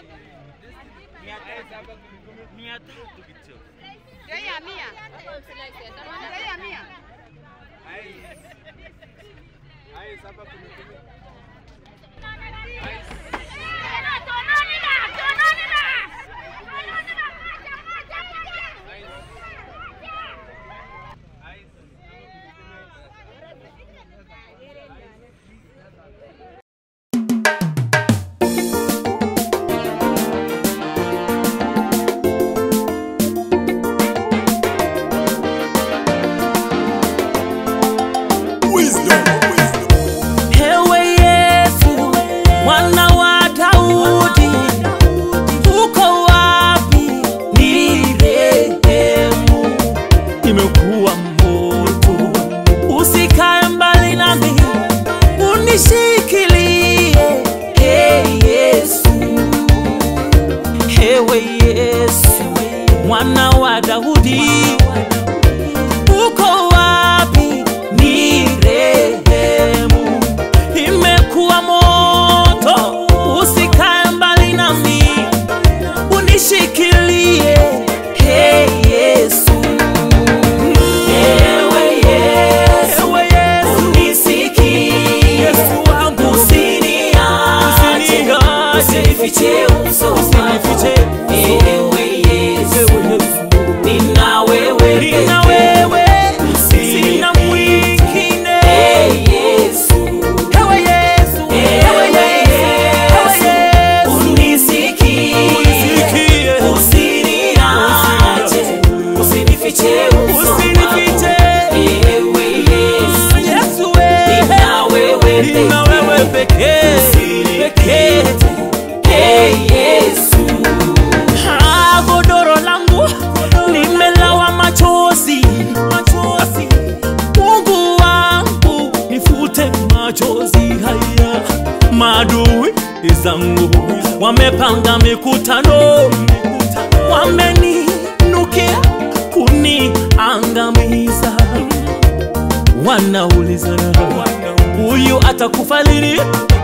Mia tatu kicho. Bei ya mia. Bei ya mia. Ewe Yesu, mwana wa Daudi, uko wapi? Nirehemu, imekuwa moto, usikae mbali nami, unishikilie. Hey Yesu, ewe Yesu, mwana wa Daudi, uko wapi? Nirehemu, imekuwa moto, usikae mbali nami, unishikilie. Hey Yesu, ewe Yesu, unisikie. Yesu wangu, usiniache, usinifiche uso wako. Ewe Yesu, nina wewe Nina pekee. wewe, sina mwingine. Ewe Yesu, ewe Yesu, Unisikie, unisikie. usiniache, usinifiche uso Usinifiche. wako. Ewe Yesu, Yesu wewe, nina wewe nina pekee. wewe pekee, pekee. Hey Yesu, Ah, godoro langu limelawa machozi, machozi. Mungu wangu nifute machozi haya. Maadui zangu wamepanga mikutano, wameninukia kuniangamiza. Wanaulizana huyu atakufa lini?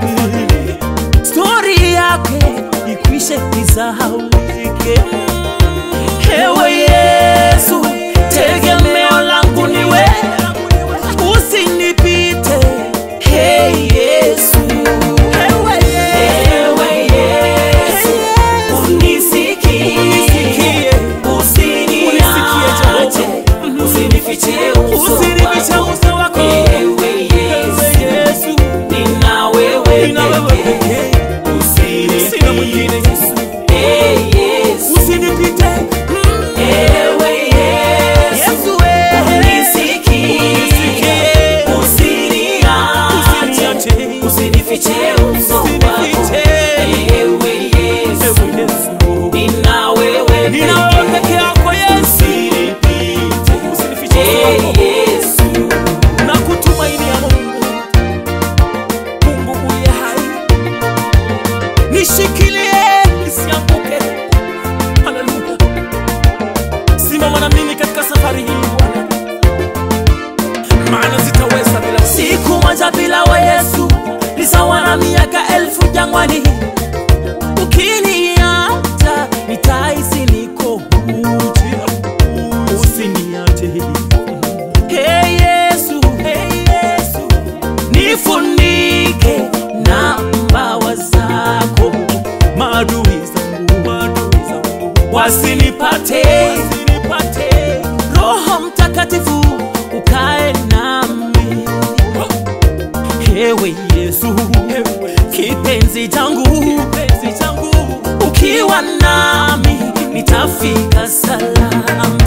stori yake ikwishe isahaulike. Ewe Yesu, tegemeo langu ni wewe, usinipite. Hey Yesu, ewe ewe Yesu, unisikie, Unisikie. usiniache, usinifiche uso usinifiche wako. uso wako. Ewe Yesu, Ewe Yesu, nina wewe nina wewe pekee. pekee, Usinifiche. sina mwingine Yesu, Hey Yesu, usinipite. Mm. ewe Yesu, Yesu wewe, unisikie, Unisikie. usiniache, Usiniache. usinifiche uso wako. Usinifiche. Ewe Yesu, Ewe Yesu, nina wewe nina pekee. wewe peke yako Yesu, Usinipite. usinifiche uso Hey wako. Yesu, na kutumainia Mungu, Mungu uliye hai, nishikilie nisianguke. Haleluya, simama na mimi katika safari hii Bwana, maana sitaweza bila wewe. Siku moja bila wa Yesu ni sawa na miaka elfu jangwani. Ukiniacha nitahisi niko uchi, usiniache Hey Yesu, hey Yesu, nifunike na mbawa zako, maadui zangu, maadui zangu wasinipate, wasinipate. Roho Mtakatifu ukae nami, ewe Yesu, kipenzi changu, kipenzi changu, ukiwa nami nitafika salama.